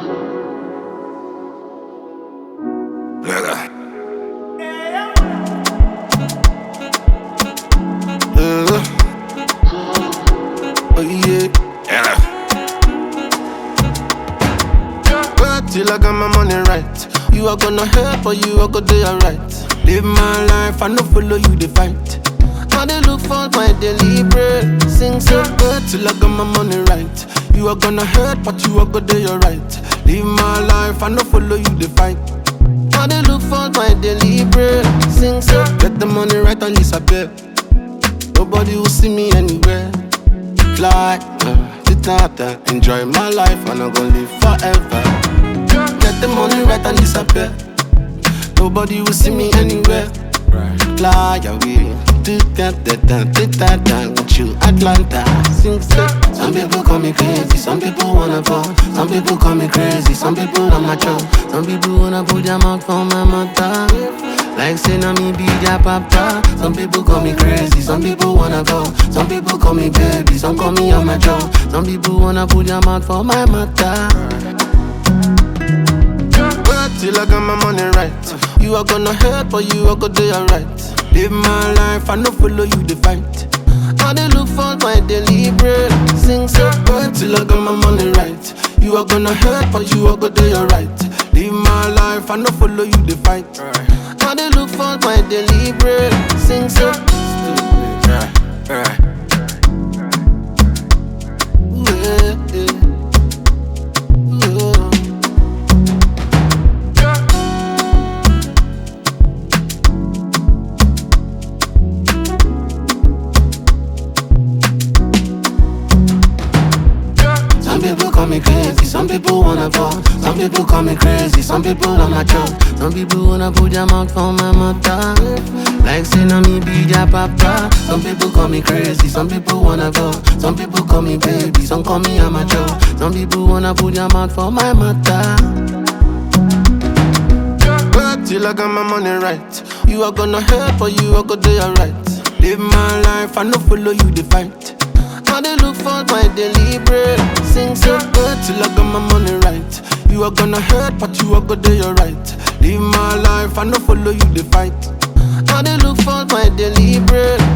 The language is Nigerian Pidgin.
Nigga. Uh, oh yeah. Yeah. Work till I got my money right. You are gonna help or you are gonna do alright. Live my life, I no follow you the fight. I dey look for my deliberate. Sing so good till I got my money right. You are gonna hurt, but you are gonna do alright. Live my life, I no follow you the fight. I dey look for my deliberate. Sing so get the money right and disappear. Nobody will see me anywhere. Fly, uh, to Tata, enjoy my life and I'm gonna live forever. Get the money right and disappear. Nobody will see me anywhere. Fly away, to Tata, to Tata, with you Atlanta. Sing so. Some people call me crazy, some people wanna fall. Some people call me crazy, some people I'm not sure. Some people wanna put their mouth for my mother. Like say na me be their papa. Some people call me crazy, some people wanna go. Some people call me baby, some call me on my jaw. Some people wanna put their mouth for my mother. Work till I got my money right. You are gonna help or you are gonna do alright. Live my life, I no follow you the fight. I dey look for my deliberate. Sing so good till I got my money right. You are gonna help or you are gonna do alright. Live my life, I no follow you the fight. I dey look for my deliberate. Sing so stupid. Yeah, yeah. Yeah. Some people call me crazy, some people wanna fall. Some people call me crazy, some people I'm not sure. Some people wanna put their mouth for my mother. Like say na me be their papa. Some people call me crazy, some people wanna go. Some people call me baby, some call me amateur. Some people wanna put their mouth for my mother. Work till I got my money right. You are gonna help or you are gonna do alright. Live my life, I no follow you the fight. I dey look for my deliberate. Sing so good till I got my money right. You are gonna hurt, but you are gonna do alright. Live my life, I no follow you the fight. I dey look for my deliberate.